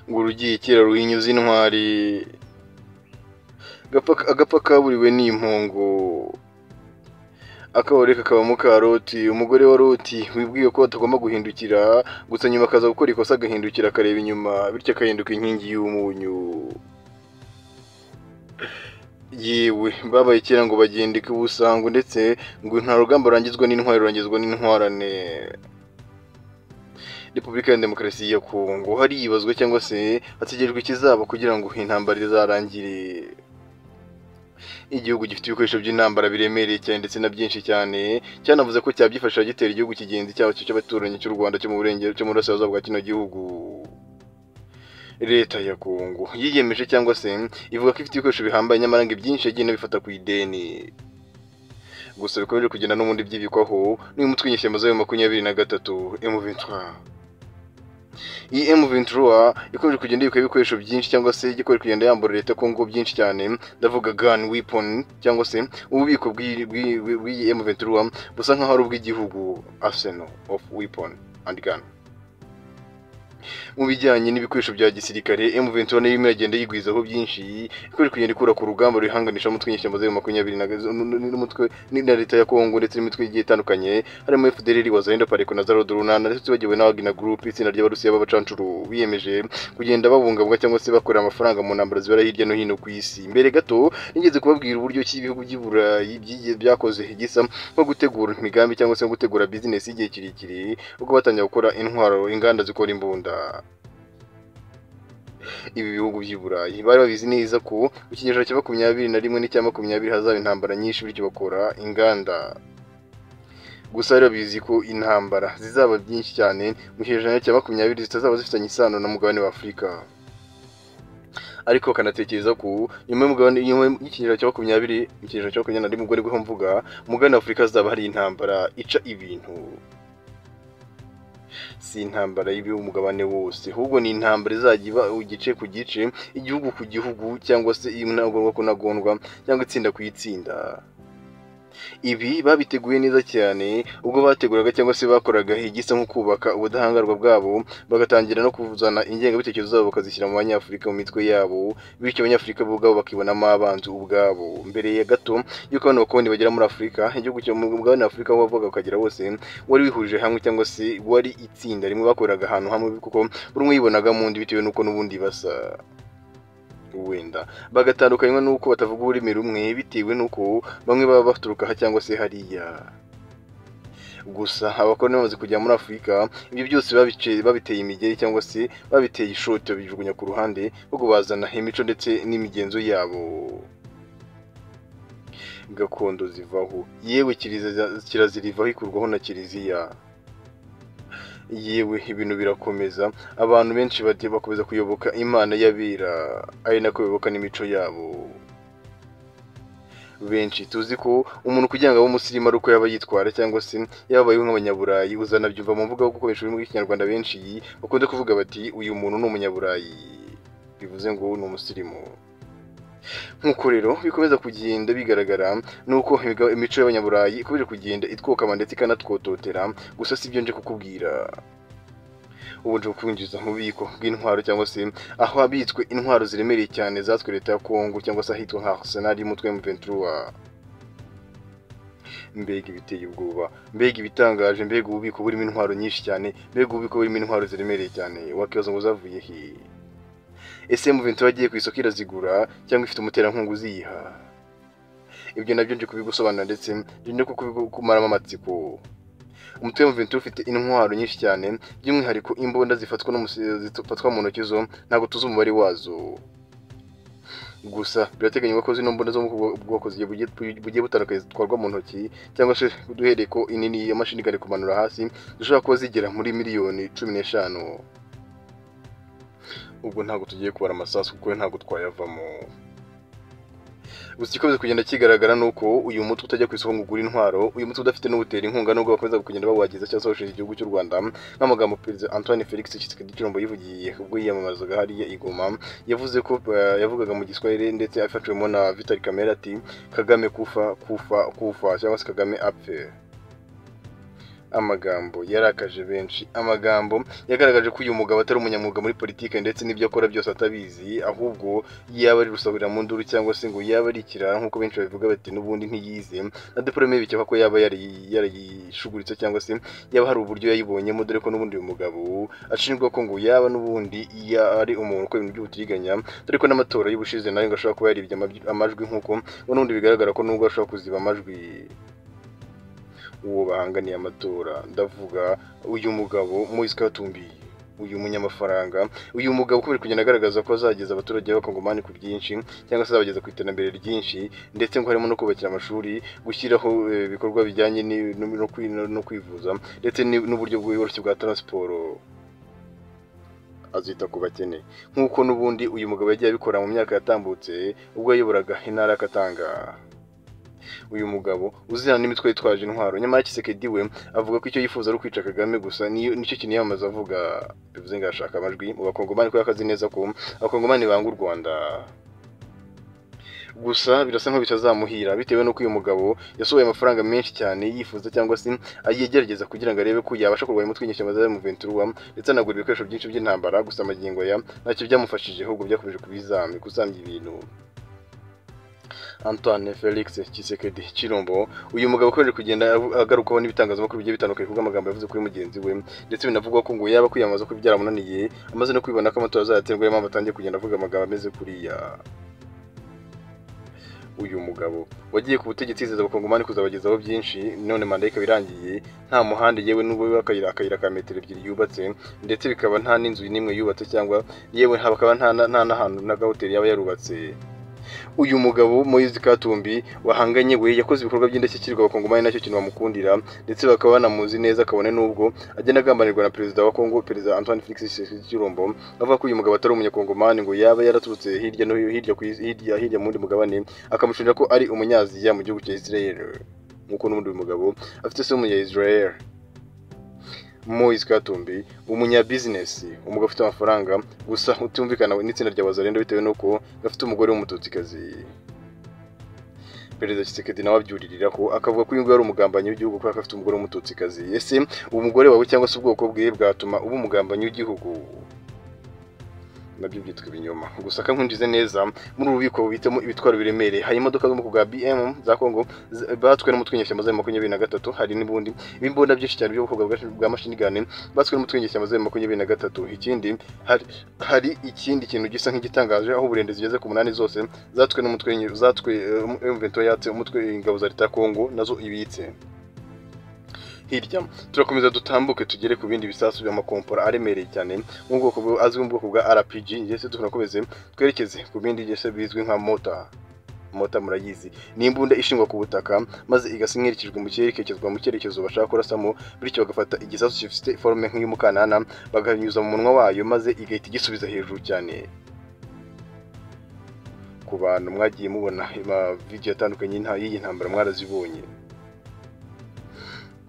ngo urugiye kera ruhinyuze intwari agapfa kaburiwe n'impongo akabareka kabamo karoti umugore wa roti wibwiye ko atagomba guhindukira gusa nyuma akaza gukora ikosa agahindukira akareba inyuma bityo agahinduka inkingi y'umunyu yewe babaye kera ngo bagendeke ubusango ndetse ngo nta rugamba rurangizwa n'intwari rurangizwa n'intwarane repubulika ya demokarasi ya kongo haribazwa cyangwa se hategerejwe ikizaba kugira ngo intambara izarangire igihugu gifite ibikoresho by'intambara biremereye cyane ndetse na byinshi cyane cyanavuze ko cyabyifasha gitera igihugu kigenzi cyabo cy'abaturanyi cy'u Rwanda cyo mu burengero cyo mu burasirazuba bwa kino gihugu leta ya Kongo yiyemeje cyangwa se ivuga ko ifite ibikoresho bihambaye nyamara ngo ibyinshi yagiye inabifata ku ideni gusa bikomeje kugenda n'ubundi byibikwaho n'uyu mutwe w'inyeshyamba za makumyabiri na gatatu emuventwa iyi emu ventura ikomeje kugenda yibika ibikoresho byinshi cyangwa se igikomeje kugenda yambura leta kongo byinshi cyane ndavuga gun weapon cyangwa se ububiko bw'iyi emu ventura busa nk'aho ari ubw'igihugu arsenal of weapon and gun mu bijyanye n'ibikoresho bya gisirikare emu ventura nayo irimo iragenda yigwizaho byinshi ikomeje kugenda ikura ku rugamba ruyihanganisha umutwe w'inyeshyamba zeru makumyabiri n'umutwe na leta ya kongo ndetse n'imitwe igiye itandukanye harimo fdrr wazayenda pareko na zarod runana ndetse tubagiwe n'abagina group itsinda ry'abarusiya b'abacancuru biyemeje kugenda babungabunga cyangwa se bakorera amafaranga mu ntambara zibera hirya no hino ku isi mbere gato nigeze kubabwira uburyo ki ibihugu by'i burayi byakoze gisa nko gutegura imigambi cyangwa se nko gutegura bizinesi y'igihe kirekire ubwo batangira gukora intwaro inganda zikora imbunda ibi bihugu by'i Burayi bari babizi neza ko mu kinyejana cya makumyabiri na rimwe n'icya makumyabiri hazaba intambara nyinshi bityo bakora inganda gusa rero bizi ko intambara zizaba byinshi cyane mu kinyejana cya makumyabiri zitazaba zifitanye isano n'umugabane wa Afurika ariko kanatekereza ko nyuma y'umugabane nyuma y'ikinyejana cya makumyabiri mu kinyejana cya makumyabiri na rimwe ubwo nibwo mvuga umugabane wa Afurika hazaba hari intambara ica ibintu si intambara y'umugabane wose ahubwo ni intambara izajya iba igice ku gice igihugu ku gihugu cyangwa se inagondwa ku nagondwa cyangwa itsinda ku itsinda ibi babiteguye neza cyane ubwo bateguraga cyangwa se bakoraga igisa nko kubaka ubudahangarwa bwabo bagatangira no kuzana ingengabitekerezo zabo bakazishyira mu banyafurika mu mitwe yabo bityo abanyafurika bo ubwabo bakibonamo abanzi ubwabo mbere ya gato y'uko abantu bakoloni bagera muri afurika igihugu cyo mu mugabane wa afurika aho bavaga bakagera wose wari wihurije hamwe cyangwa se wari itsinda rimwe bakoreraga ahantu hamwe kuko buri umwe yibonaga mu ndi bitewe n'uko n'ubundi basa wenda bagatandukanywa n'uko batavuga ururimi rumwe bitewe n'uko bamwe baba baturuka aha cyangwa se hariya gusa abakoroni bamaze kujya muri afurika ibyo byose babiteye imigeri cyangwa se babiteye ishoti babijugunya ku ruhande ahubwo bazana imico ndetse n'imigenzo yabo gakondo zivaho yewe kirazira ivaho ikurwaho na kiliziya yewe ibintu birakomeza abantu benshi bagiye bakomeza kuyoboka imana y'abira ari nako biyoboka n'imico yabo benshi tuzi ko umuntu kugira ngo abe umusirimu ari uko yaba yitwara cyangwa se yababayeho nk'abanyaburayi uzanabyumva mu mvugo yo gukoresha ururimi rw'ikinyarwanda benshi bakunze kuvuga bati uyu muntu ni umunyaburayi bivuze ngo ni umusirimu nk'uko rero bikomeza kugenda bigaragara nuko imico y'abanyaburayi ikomeje kugenda itwokama ndetse ikanatwototera gusa si ibyo nje kukubwira ubu nje kukwinjiza mu bubiko bw'intwaro cyangwa se aho habitswe intwaro ziremereye cyane zatswe leta ya kongo cyangwa se ahitwa nka arsenal y'umutwe wa ventura mbega ibiteye ubwoba mbega ibitangaje mbega ububiko burimo intwaro nyinshi cyane mbega ububiko burimo intwaro ziremereye cyane wakibaza ngo zavuye he ese muventura agiye ku isoko irazigura cyangwa ifite umuterankunga uziyiha ibyo nabyo nje kubigusobanura ndetse nje no kukumaramo amatsiko umutwe w'umuventura ufite intwaro nyinshi cyane by'umwihariko imbunda zifatwa zifatwa mu ntoki zo ntabwo tuzi umubare wazo gusa birateganywa ko zino mbunda zo mu bwoko bugiye butandukanye zitwarwa mu ntoki cyangwa se duhereye ko inini ya mashini igari kumanura hasi zishobora kuba zigera muri miliyoni cumi n'eshanu ubwo ntabwo tugiye kubara amasasu kuko ntabwo twayavamo gusa igikomeza kugenda kigaragara ni uko uyu mutwe utajya ku isoko ngo ugure intwaro uyu mutwe udafite n'ubutera inkunga nubwo bakomeza kugenda bawagiza cyangwa se bawushinja igihugu cy'u rwanda nk'amagambo perezida antoine felix tshisekedi cyombo yivugiye ubwo yiyamamazaga hariya i goma yavuze ko yavugaga mu giswahili ndetse afatiwemo na vitali kamere ati kagame kufa kufa kufa cyangwa se kagame apfe amagambo yarakaje benshi amagambo yagaragaje ko uyu mugabo atari umunyamwuga muri politiki ndetse n'ibyo akora byose atabizi ahubwo yaba ari rusabira mu nduru cyangwa se ngo yaba ari ikirara nk'uko benshi babivuga bati n'ubundi ntiyize na diporome bikeka ko yaba yarayishuguritse cyangwa se yaba hari uburyo yayibonyemo dore ko n'ubundi uyu mugabo ashinjwa ko ngo yaba n'ubundi iyo ari umuntu ukora ibintu by'ubutiriganya dore ko n'amatora y'ubushize nayo ngo ashobora kuba yaribye amajwi nk'uko n'ubundi bigaragara ko nubwo ashobora kuziba amajwi uwo bahanganiye amatora ndavuga uyu mugabo Moise Katumbi uyu munyamafaranga uyu mugabo uko biri kugenda agaragaza ko azageza abaturage b'abakongomani ku byinshi cyangwa se azabageza ku iterambere ryinshi ndetse ngo harimo no kubakira amashuri gushyiraho ibikorwa bijyanye no kwivuza ndetse n'uburyo bworoshye bwa taransiporo azita ku bakene nk'uko n'ubundi uyu mugabo yagiye abikora mu myaka yatambutse ubwo yayoboraga intara y'akatanga uyu mugabo uzirana n'imitwe yitwaje intwaro nyamara Kisekedi we avuga ko icyo yifuza ari ukwica Kagame gusa nicyo kintu yamamaza avuga bivuze ngo arashaka amajwi mu bakongomani ko yakazi neza ko abakongomani banga u Rwanda gusa birasa nkaho bitazamuhira bitewe n'uko uyu mugabo yasohoye amafaranga menshi cyane yifuza cyangwa se ayegerageza kugira ngo arebe ko yabasha kurwanya umutwe w'inyeshyamba za M23 ndetse anagura ibikoresho byinshi by'intambara gusa amagingo ya ntacyo byamufashije ahubwo byakomeje kubizambi gusambya ibintu Antoine Felix Tshisekedi Chilombo uyu mugabo ukomeje kugenda agarukaho n'ibitangazamakuru bigiye bitandukanye kuko amagambo yavuze kuri mugenzi we ndetse binavugwa ko ngo yaba kwiyamamaza ko byaramunaniye amaze no kwibona ko amatora azayaterwa niyo mpamvu atangiye kugenda avuga amagambo ameze kuriya uyu mugabo wagiye ku butegetsi yizeza abakongomani kuzabagezaho byinshi none manda ikaba irangiye nta muhanda yewe n'ubwo akayira akayira ka metero ebyiri yubatse ndetse bikaba nta n'inzu n'imwe yubatse cyangwa yewe hakaba nta n'ahantu n'agahoteli yaba yarubatse uyu mugabo Moise Katumbi wahanganye we yakoze ibikorwa by'indashyikirwa abakongomani nacyo kintu bamukundira ndetse bakaba banamuzi neza kabone n'ubwo agenda agambanirwa na perezida wa Kongo perezida Antoine Felix Chilombo avuga ko uyu mugabo atari umunyakongomani ngo yaba yaraturutse hirya no hirya ku hirya hirya mu wundi mugabane akamushinja ko ari umunyaziya mu gihugu cya Israel nk'uko n'ubundi uyu mugabo afite se w'umunya Israel Moise Katumbi umunyabizinesi umugabo ufite amafaranga gusa utumvikana n'itsinda rya Wazalendo bitewe n'uko gafite umugore w'umututsikazi perezida Kisekedi nawe abyuririra ko akavuga ko uyu nguyu ari umugambanyi w'igihugu kubera ko afite umugore w'umututsikazi ese umugore wawe cyangwa se ubwoko bwe bwatuma uba umugambanyi w'igihugu nabyo byitwa ibinyoma gusa akamwinjize neza muri ubu bubiko bubitamo ibitwaro biremereye hari imodoka zo mu bwoko bwa BM za Kongo batwe n'umutwe w'inyeshyamba za makumyabiri na gatatu hari n'ubundi ibimbunda byinshi cyane by'ubwoko bwa mashini gane batwe n'umutwe w'inyeshyamba za makumyabiri na gatatu ikindi hari ikindi kintu gisa nk'igitangaje aho uburende zigeze ku munani zose zatwe n'umutwe zatwe M23 yatse umutwe ingabo za leta Kongo nazo ibitse hirya turakomeza dutambuke tugere ku bindi bisasu by'amakompora aremereye cyane nk'ubwoko azwi mu bwoko bwa rpg ndetse tunakomeze twerekeze ku bindi ndetse bizwi nka mota mota murayizi ni imbunda ishingwa ku butaka maze igasa nk'iherekezwa mu kirere ikerekezwa mu cyerekezo bashaka kurasamo bityo bagafata igisasu gifite forume nk'iy'umukanana bakanyuza mu munwa wayo maze igahita igisubiza hejuru cyane ku bantu mwagiye mubona amavidewo atandukanye y'iyi ntambara mwarazibonye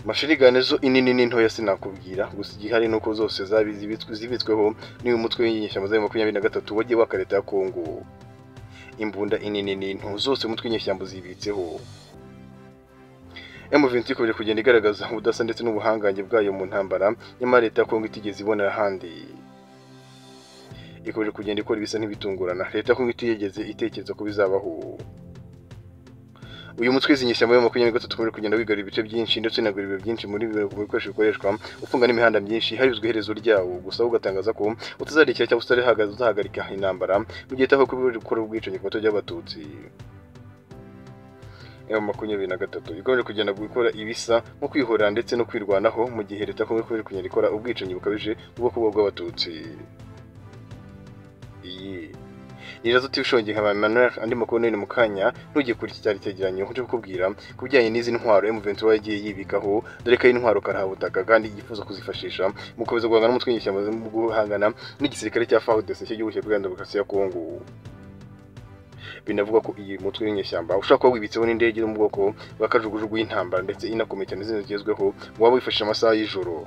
mashirigane zo inini n'intoya sinakubwira gusa igihari nuko zose zabi zibitsweho n'uyu mutwe w'inyeshyamba za makumyabiri na gatatu wagiye wa leta ya kongo imbunda inini n'into zose umutwe w'inyeshyamba zibitseho M23 ikomeje kugenda igaragaza ubudasa ndetse n'ubuhangange bwayo mu ntambara nyamara leta ya kongo itigeze ibonera ahandi ikomeje kugenda ikora ibisa nk'ibitungurana leta ya kongo itigeze itekereza ko bizabaho uyu mutwe izi nyeshyamba yo makumyabiri gatatu ukomeje kugenda wigara ibice byinshi ndetse unagura ibiro byinshi muri bikoresho bikoreshwa ufunga n'imihanda myinshi harizwe iherezo ryawo gusa ugatangaza ko utazarekera cyangwa se uzahagarika intambara mu gihe utaho gukora ubwicanyi ku bato by'abatutsi ya makumyabiri na gatatu ikomeje kugenda gukora ibisa nko kwihorera ndetse no kwirwanaho mu gihe leta kumwe ikomeje kugenda ikora ubwicanyi bukabije ubwoko bw'abatutsi iyi nirazo TV shongi nka Manuel andi makuru nene mukanya ntujye kuri iki cyari cyegeranyo nje kukubwira kubijyanye n'izi ntwaro M23 yagiye yibikaho dore ko ari intwaro karahabutaka kandi yifuza kuzifashisha mu gukomeza guhangana n'umutwe w'inyeshyamba mu guhangana n'igisirikare cya FARDC cy'igihugu cya Uganda Demokarasi ya Kongo binavuga ko iyi mutwe w'inyeshyamba ushobora kuba wibitseho n'indege yo mu bwoko bw'akajugujugu y'intambara ndetse inakomeye cyane izindi zigezweho waba wifashisha amasaha y'ijoro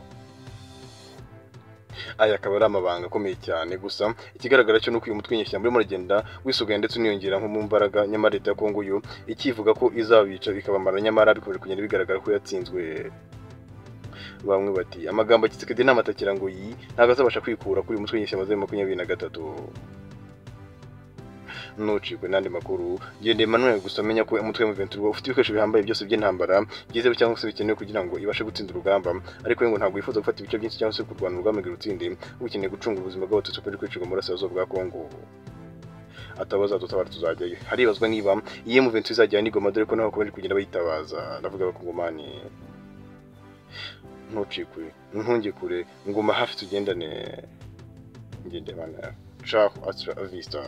aya akaba ari amabanga akomeye cyane gusa ikigaragara cyo ni uko uyu mutwe w'inyeshyamba urimo uragenda wisuganya ndetse uniyongera nko mu mbaraga nyamara leta ya kongo yo ikivuga ko izabica bikabamara nyamara bikomeje kugenda bigaragara ko yatsinzwe bamwe bati amagambo ya kisekedi nta matakira ngo yi ntabwo azabasha kwikura kuri uyu mutwe w'inyeshyamba za makumyabiri na gatatu nucikwe n'andi makuru genda Emmanuel gusa amenya ko umutwe wa Juventus ufite ibikoresho bihambaye byose by'intambara byizewe cyangwa se bikenewe kugira ngo ibashe gutsinda urugamba ariko we ngo ntabwo yifuza gufata ibice byinshi cyangwa se kurwana urugamba ngo irutsinde ahubwo ukeneye gucunga ubuzima bw'abatutsi buri kwicirwa mu burasirazuba bwa Congo atabaza dutabara tuzajyayo haribazwa niba iyi Juventus izajyana n'igoma dore ko naho bakomeje kugenda bayitabaza ndavuga abakongomani ntucikwe ntunge kure nguma hafi tugendane ngende bana ciao hasta vista